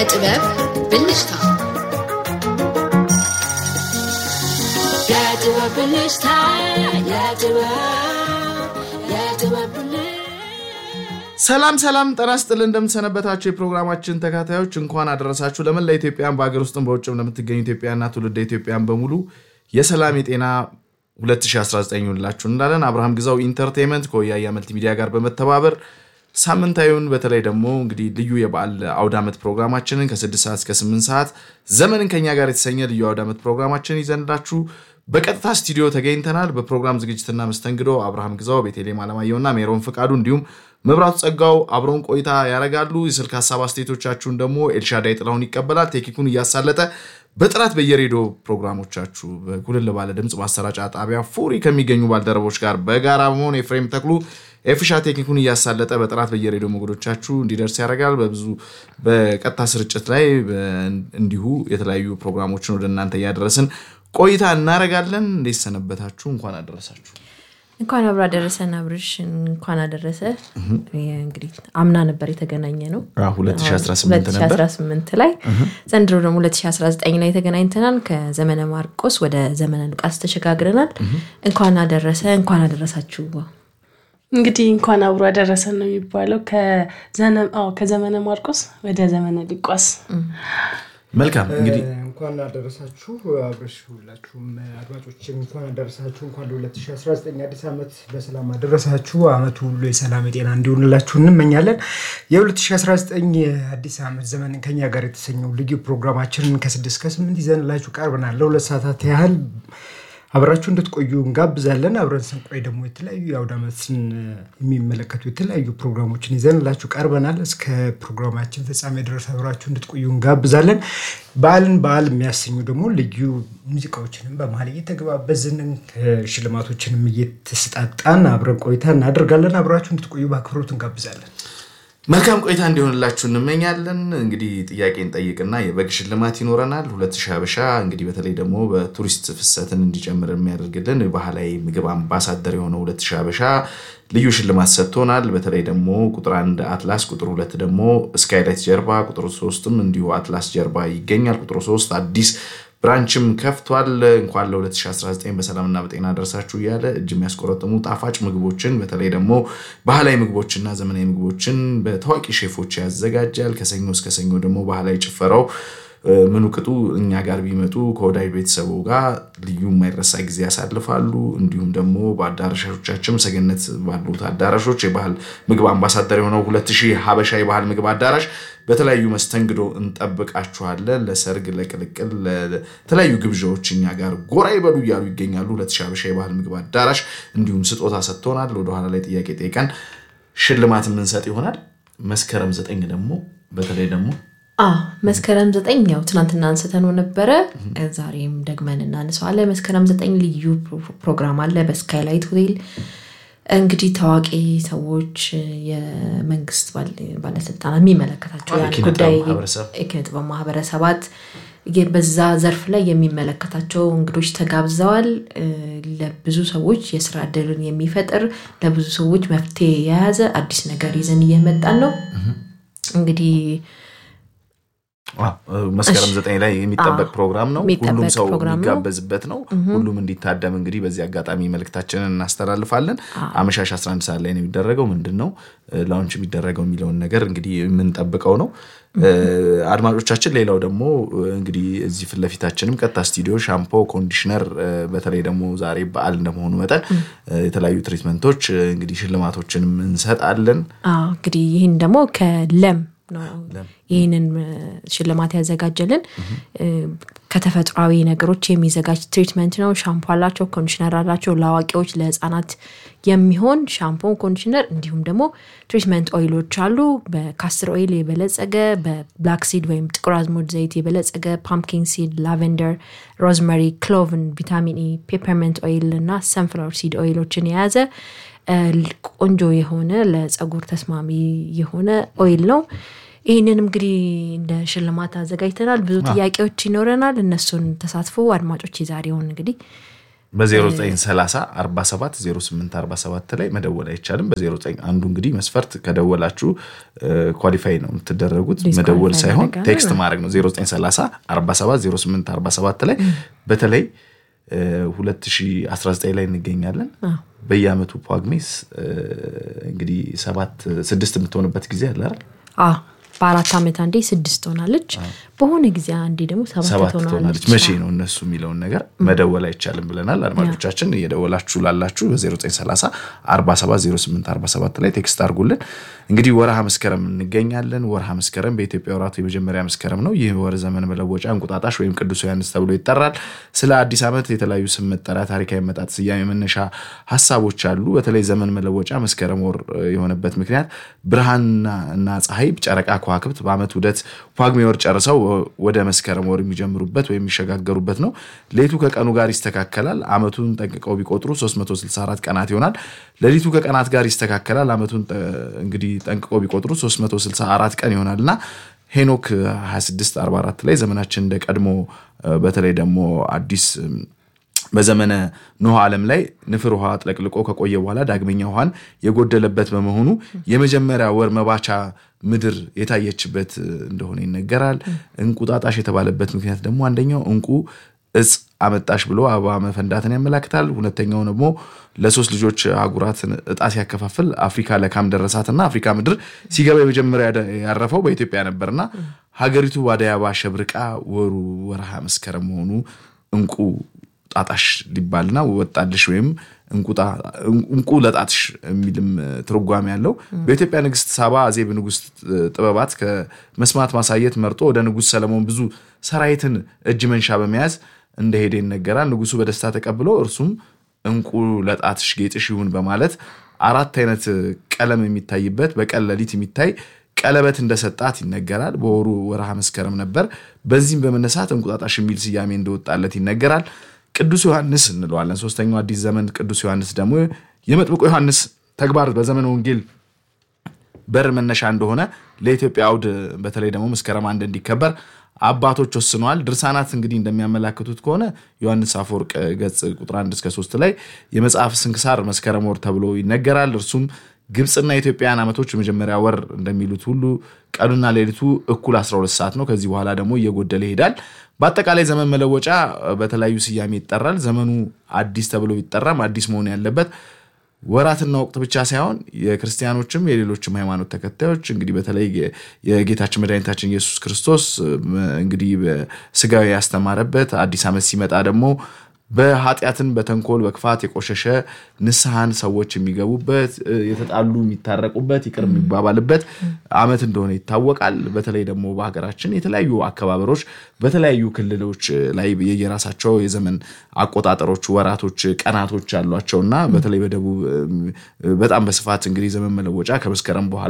የጥበብ ብልጭታ የጥበብ ብልጭታ የጥበብ የጥበብ ብልጭታ ሰላም ሰላም ጤና ይስጥልን እንደምትሰነበታችሁ የፕሮግራማችን ተካታዮች እንኳን አደረሳችሁ ለመላ ኢትዮጵያን በሀገር ውስጥም በውጭም ለምትገኙ ኢትዮጵያና ትውልደ ኢትዮጵያን በሙሉ የሰላም የጤና 2019 ይሁንላችሁ እንላለን አብርሃም ግዛው ኢንተርቴንመንት ከወያያ መልቲ ሚዲያ ጋር በመተባበር ሳምንታዊውን በተለይ ደግሞ እንግዲህ ልዩ የበዓል አውደ ዓመት ፕሮግራማችንን ከ6 ሰዓት እስከ 8 ሰዓት ዘመንን ከኛ ጋር የተሰኘ ልዩ አውደ ዓመት ፕሮግራማችንን ይዘንላችሁ በቀጥታ ስቱዲዮ ተገኝተናል። በፕሮግራም ዝግጅትና መስተንግዶ አብርሃም ግዛው፣ ቤቴሌም አለማየሁና ሜሮን ፍቃዱ እንዲሁም መብራቱ ጸጋው አብረውን ቆይታ ያደርጋሉ። የስልክ ሀሳብ አስተያየቶቻችሁን ደግሞ ኤልሻዳይ ጥላሁን ይቀበላል። ቴክኒኩን እያሳለጠ በጥራት በየሬዲዮ ፕሮግራሞቻችሁ በኩልል ባለ ድምፅ ማሰራጫ ጣቢያ ፉሪ ከሚገኙ ባልደረቦች ጋር በጋራ በመሆን ኤፍሬም ተክሉ ኤፍሻ ቴክኒኩን እያሳለጠ በጥራት በየሬዲዮ ሞገዶቻችሁ እንዲደርስ ያደርጋል። በብዙ በቀጥታ ስርጭት ላይ እንዲሁ የተለያዩ ፕሮግራሞችን ወደ እናንተ እያደረስን ቆይታ እናደርጋለን። እንዴት ሰነበታችሁ? እንኳን አደረሳችሁ። እንኳን አብሮ አደረሰን። አብርሽ እንኳን አደረሰ። እንግዲህ አምና ነበር የተገናኘ ነው 2018 ነበር 2018 ላይ ዘንድሮ ደግሞ 2019 ላይ ተገናኝተናል። ከዘመነ ማርቆስ ወደ ዘመነ ሉቃስ ተሸጋግረናል። እንኳን አደረሰ እንኳን አደረሳችሁ። እንግዲህ እንኳን አብሮ አደረሰን ነው የሚባለው። ከዘመነ ማርቆስ ወደ ዘመነ ሉቃስ መልካም እንግዲህ እንኳን አደረሳችሁ አብረሽ ሁላችሁም አድማጮችም እንኳን አደረሳችሁ። እንኳን ለ2019 አዲስ ዓመት በሰላም አደረሳችሁ። ዓመቱ ሁሉ የሰላም የጤና እንዲሆንላችሁ እንመኛለን። የ2019 አዲስ ዓመት ዘመንን ከኛ ጋር የተሰኘው ልዩ ፕሮግራማችንን ከስድስት ከስምንት ይዘንላችሁ ቀርበናል። ለሁለት ሰዓታት ያህል አብራችሁ እንድትቆዩ እንጋብዛለን። አብረን ስንቆይ ደግሞ የተለያዩ የአውደ ዓመትን የሚመለከቱ የተለያዩ ፕሮግራሞችን ይዘንላችሁ ቀርበናል። እስከ ፕሮግራማችን ፍጻሜ ድረስ አብራችሁ እንድትቆዩ እንጋብዛለን። በዓልን በዓል የሚያሰኙ ደግሞ ልዩ ሙዚቃዎችንም በመሀል እየተገባበዝን ሽልማቶችንም እየተሰጣጣን አብረን ቆይታ እናደርጋለን። አብራችሁ እንድትቆዩ በአክብሮት እንጋብዛለን። መልካም ቆይታ እንዲሆንላችሁ እንመኛለን። እንግዲህ ጥያቄ እንጠይቅና የበግ ሽልማት ይኖረናል። ሁለት ሺህ ሀበሻ እንግዲህ በተለይ ደግሞ በቱሪስት ፍሰትን እንዲጨምር የሚያደርግልን ባህላዊ ምግብ አምባሳደር የሆነው ሁለት ሺህ ሀበሻ ልዩ ሽልማት ሰጥቶናል። በተለይ ደግሞ ቁጥር አንድ አትላስ፣ ቁጥር ሁለት ደግሞ ስካይላይት ጀርባ፣ ቁጥር ሶስትም እንዲሁ አትላስ ጀርባ ይገኛል። ቁጥር ሶስት አዲስ ብራንችም ከፍቷል። እንኳን ለ2019 በሰላምና በጤና ደርሳችሁ እያለ እጅ የሚያስቆረጥሙ ጣፋጭ ምግቦችን በተለይ ደግሞ ባህላዊ ምግቦችና ዘመናዊ ምግቦችን በታዋቂ ሼፎች ያዘጋጃል። ከሰኞ እስከ ሰኞ ደግሞ ባህላዊ ጭፈራው ምኑ ቅጡ እኛ ጋር ቢመጡ ከወዳጅ ቤተሰቡ ጋር ልዩ የማይረሳ ጊዜ ያሳልፋሉ። እንዲሁም ደግሞ በአዳራሾቻችን ሰገነት ባሉት አዳራሾች የባህል ምግብ አምባሳደር የሆነው ሁለት ሺህ ሀበሻ የባህል ምግብ አዳራሽ በተለያዩ መስተንግዶ እንጠብቃችኋለን። ለሰርግ፣ ለቅልቅል፣ ለተለያዩ ግብዣዎች እኛ ጋር ጎራ ይበሉ እያሉ ይገኛሉ። ሁለት ሺህ ሀበሻ የባህል ምግብ አዳራሽ እንዲሁም ስጦታ ሰጥቶናል። ወደኋላ ላይ ጥያቄ ጠይቀን ሽልማት የምንሰጥ ይሆናል። መስከረም ዘጠኝ ደግሞ በተለይ ደግሞ መስከረም ዘጠኝ ያው ትናንትና አንስተነው ነበረ። ዛሬም ደግመን እናነሳዋለን። መስከረም ዘጠኝ ልዩ ፕሮግራም አለ በስካይላይት ሆቴል። እንግዲህ ታዋቂ ሰዎች፣ የመንግስት ባለስልጣናት የሚመለከታቸው ያን ጉዳይ የኪነ ጥበብ ማህበረሰባት በዛ ዘርፍ ላይ የሚመለከታቸው እንግዶች ተጋብዘዋል። ለብዙ ሰዎች የስራ እድልን የሚፈጥር ለብዙ ሰዎች መፍትሄ የያዘ አዲስ ነገር ይዘን እየመጣን ነው እንግዲህ መስከረም ዘጠኝ ላይ የሚጠበቅ ፕሮግራም ነው። የሚጠበቅ ሁሉም ሰው ፕሮግራም ነው። የሚጋበዝበት ነው። ሁሉም እንዲታደም እንግዲህ በዚህ አጋጣሚ መልእክታችንን እናስተላልፋለን። አመሻሽ 11 ሰዓት ላይ ነው የሚደረገው። ምንድን ነው ላውንች የሚደረገው የሚለውን ነገር እንግዲህ የምንጠብቀው ነው። አድማጮቻችን፣ ሌላው ደግሞ እንግዲህ እዚህ ፊት ለፊታችንም ቀጥታ ስቱዲዮ ሻምፖ፣ ኮንዲሽነር በተለይ ደግሞ ዛሬ በዓል እንደመሆኑ መጠን የተለያዩ ትሪትመንቶች እንግዲህ ሽልማቶችንም እንሰጣለን። አዎ እንግዲህ ይህን ደግሞ ከለም ነው ይህንን ሽልማት ያዘጋጀልን ከተፈጥሯዊ ነገሮች የሚዘጋጅ ትሪትመንት ነው። ሻምፖ አላቸው፣ ኮንዲሽነር አላቸው። ለአዋቂዎች ለህፃናት የሚሆን ሻምፖ፣ ኮንዲሽነር እንዲሁም ደግሞ ትሪትመንት ኦይሎች አሉ። በካስትር ኦይል የበለጸገ በብላክ ሲድ ወይም ጥቁር አዝሙድ ዘይት የበለጸገ ፓምኪን ሲድ፣ ላቨንደር፣ ሮዝመሪ፣ ክሎቭን፣ ቪታሚን ኢ፣ ፔፐርመንት ኦይል እና ሰንፍላወር ሲድ ኦይሎችን የያዘ ቆንጆ የሆነ ለፀጉር ተስማሚ የሆነ ኦይል ነው። ይህንን እንግዲህ እንደ ሽልማት አዘጋጅተናል። ብዙ ጥያቄዎች ይኖረናል። እነሱን ተሳትፎ አድማጮች የዛሬውን እንግዲህ በ0930 47 08 47 ላይ መደወል አይቻልም። በ09 አንዱ እንግዲህ መስፈርት ከደወላችሁ ኳሊፋይ ነው የምትደረጉት። ዲስኳሊፋይ መደወል ሳይሆን ያደርጋል። ቴክስት ማድረግ ነው። 0930 47 08 47 ላይ በተለይ እ 2019 ላይ እንገኛለን። በየአመቱ ጳጉሜስ እ እንግዲህ ሰባት ስድስት የምትሆንበት ጊዜ አለ አይደል? አ በአራት ዓመት አንዴ ስድስት ትሆናለች። በሆነ ጊዜ አንዴ ደግሞ ሰባት ሰባት ትሆናለች። ትሆናለች። መቼ ነው እነሱ የሚለውን ነገር መደወል አይቻልም ብለናል። አድማጮቻችን እየደወላችሁ ላላችሁ በ0930 4708 47 ላይ ቴክስት አድርጉልን። እንግዲህ ወርሃ መስከረም እንገኛለን። ወርሃ መስከረም በኢትዮጵያ ወራቱ የመጀመሪያ መስከረም ነው። ይህ ወር ዘመን መለወጫ፣ እንቁጣጣሽ ወይም ቅዱስ ዮሐንስ ተብሎ ይጠራል። ስለ አዲስ ዓመት የተለያዩ ስም መጠሪያ፣ ታሪካዊ መጣት፣ ስያሜ፣ መነሻ ሀሳቦች አሉ። በተለይ ዘመን መለወጫ መስከረም ወር እ, የሆነበት ምክንያት ብርሃንና እና ፀሐይ፣ ጨረቃ፣ ከዋክብት በዓመት ውደት ጳጉሜ ወር ጨርሰው ወደ መስከረም ወር የሚጀምሩበት ወይም የሚሸጋገሩበት ነው። ሌቱ ከቀኑ ጋር ይስተካከላል። ዓመቱን ጠንቅቀው ቢቆጥሩ 364 ቀናት ይሆናል። ሌሊቱ ከቀናት ጋር ይስተካከላል። ዓመቱን ጠ- እንግዲህ ጠንቅቀው ቢቆጥሩ 364 ቀን ይሆናል እና ሄኖክ 2644 ላይ ዘመናችን እንደ ቀድሞ እ፣ በተለይ ደግሞ አዲስ እም፣ በዘመነ ኖህ ዓለም ላይ ንፍር ውሃ አጥለቅልቆ ከቆየ በኋላ ዳግመኛ ውሃን የጎደለበት በመሆኑ የመጀመሪያ ወር መባቻ ምድር የታየችበት እ, እንደሆነ ይነገራል። እንቁጣጣሽ የተባለበት ምክንያት ደግሞ አንደኛው እንቁ እጽ አመጣሽ ብሎ አበባ መፈንዳትን ያመላክታል። ሁለተኛው ደግሞ ለሶስት ልጆች አህጉራትን እጣ ሲያከፋፍል አፍሪካ ለካም ደረሳትና አፍሪካ ምድር ሲገባ የመጀመሪያ ያደ- ያረፈው በኢትዮጵያ ነበርና ሀገሪቱ በአደይ አበባ ሸብርቃ ወሩ ወርሃ መስከረም መሆኑ እንቁ ጣጣሽ ሊባልና ወጣልሽ ወይም እንቁጣ- እንቁ ለጣትሽ የሚልም እ, ትርጓሜ ያለው በኢትዮጵያ ንግስት ሳባ አዜብ ንጉስ እ, ጥበባት ከመስማት ማሳየት መርጦ ወደ ንጉስ ሰለሞን ብዙ ሰራዊትን እጅ መንሻ በመያዝ እንደሄደ ይነገራል። ንጉሱ በደስታ ተቀብሎ እርሱም እንቁ ለጣትሽ ጌጥሽ ይሁን በማለት አራት አይነት ቀለም የሚታይበት በቀን ሌሊት የሚታይ ቀለበት እንደሰጣት ይነገራል። በወሩ ወርሃ መስከረም ነበር። በዚህም በመነሳት እንቁጣጣሽ የሚል ስያሜ እንደወጣለት ይነገራል። ቅዱስ ዮሐንስ እንለዋለን። ሶስተኛው አዲስ ዘመን ቅዱስ ዮሐንስ ደግሞ የመጥምቁ ዮሐንስ ተግባር በዘመነ ወንጌል በር መነሻ እንደሆነ ለኢትዮጵያ አውድ በተለይ ደግሞ መስከረም አንድ እንዲከበር አባቶች ወስነዋል። ድርሳናት እንግዲህ እንደሚያመላክቱት ከሆነ ዮሐንስ አፈወርቅ ገጽ ቁጥር 1 እስከ 3 ላይ የመጽሐፍ ስንክሳር መስከረም ወር ተብሎ ይነገራል። እርሱም ግብፅና የኢትዮጵያን ዓመቶች የመጀመሪያ ወር እንደሚሉት ሁሉ ቀኑና ሌሊቱ እኩል 12 ሰዓት ነው። ከዚህ በኋላ ደግሞ እየጎደለ ይሄዳል። በአጠቃላይ ዘመን መለወጫ በተለያዩ ስያሜ ይጠራል። ዘመኑ አዲስ ተብሎ ቢጠራም አዲስ መሆን ያለበት ወራትና ወቅት ብቻ ሳይሆን የክርስቲያኖችም የሌሎችም ሃይማኖት ተከታዮች እንግዲህ በተለይ የጌታችን መድኃኒታችን ኢየሱስ ክርስቶስ እንግዲህ በስጋዊ ያስተማረበት አዲስ ዓመት ሲመጣ ደግሞ በኃጢአትን በተንኮል በክፋት የቆሸሸ ንስሐን ሰዎች የሚገቡበት የተጣሉ የሚታረቁበት ይቅር የሚባባልበት ዓመት እንደሆነ ይታወቃል። በተለይ ደግሞ በሀገራችን የተለያዩ አከባበሮች በተለያዩ ክልሎች ላይ የየራሳቸው የዘመን አቆጣጠሮች፣ ወራቶች፣ ቀናቶች አሏቸው እና በተለይ በደቡብ በጣም በስፋት እንግዲህ ዘመን መለወጫ ከመስከረም በኋላ